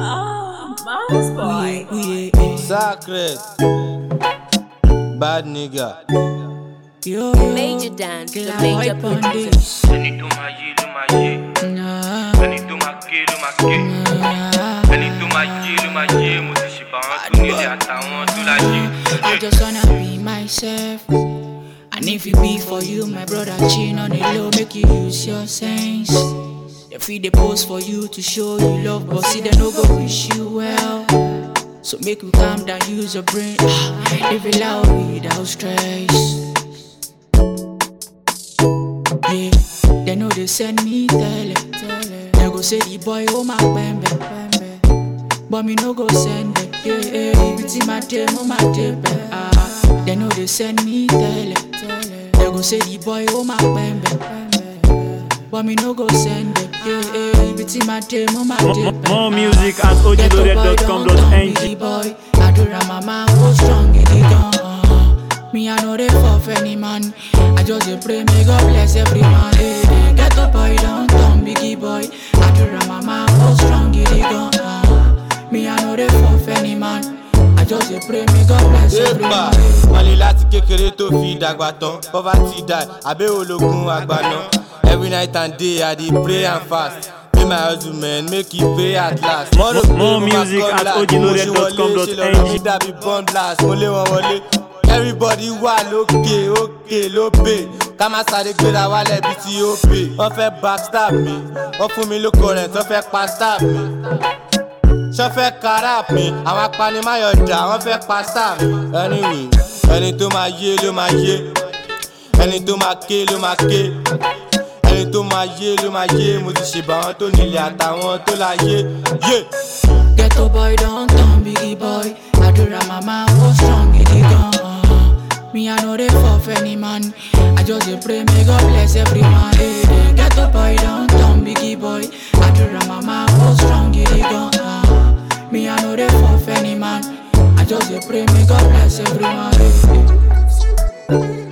Mouse boy. We, we, Sacred. Bad nigga. yo, yo. Major dance, the Girl, major hype on producer. this. ẹni tó máa yé ló máa yé Nah, ẹni tó máa ké ló máa ké nah. ẹni tó máa yé ló máa yé mo ti ṣèbà wọn tó nílé àtàwọn tó láyé. I just wanna be myself. And if it be for you, my brother, chin on the low, make you use your sense. They feed the post for you to show you love, but see, they no go wish you well. So make you calm down, use your brain. Ah, live it loud without stress. Yeah, they know they send me tele. They go say the boy, oh my bambe. But me no go send them. Yeah, yeah, if it's in my day, oh my day, ah. They know they send me tele. They go say the boy, oh my bambe. But me no go send them. Yeah, yeah, if it's in my day, oh my day, More music at ojloaded.com.ng. boy, Adura mama, oh strong in the gun. Me, I know they fall for any man. I just dey pray, may God bless every man. Hey, hey, get up, boy, don't turn biggie boy. Adura mama, oh strong in the gun. Me, I know they fall for any man. I just dey pray, may God bless every Yéèpà, man. wọ́n lè láti kékeré tó fi dàgbà tán. Poverty die, àbẹ́ ológun àgbàna. Every night and day, I dey pray and fast. Pay my hustle man, make e pay at last. Mo rò pé More mo máa music kọ́ at blast. ojloaded.com.ng. Mo ṣe wọlé, ṣe lọ́rọ̀ mi dàbí bomb blast. Mo lé wọn wọlé. Everybody wà lókè, òkè ló pè. Ká má sáré gbéra wálẹ̀ bí tí ó pè. Wọ́n fẹ́ backstab mi, wọ́n fún mi lóko rẹ̀ tó fẹ́ pa stab mi ṣọ́ fẹ́ karap mi àwọn apanimayọ̀dà wọ́n fẹ́ pa star mi. anyway ẹni tó máa yé ló máa yé ẹni tó máa ké ló máa ké ẹni tó máa yé ló máa yé mo ti ṣèbà àwọn tó nílé àtàwọn tó láyé yé. Ghetto boy, don't turn biggie boy. Adura mama, oh strong in the gun. Me, I know they fall for any man. I just dey pray, may God bless every man. Hey, hey. Ghetto boy, don't turn biggie boy. Adura mama, oh strong in the gun. Me, I know they fall for any man. I just dey pray, may God bless every man. Hey, hey.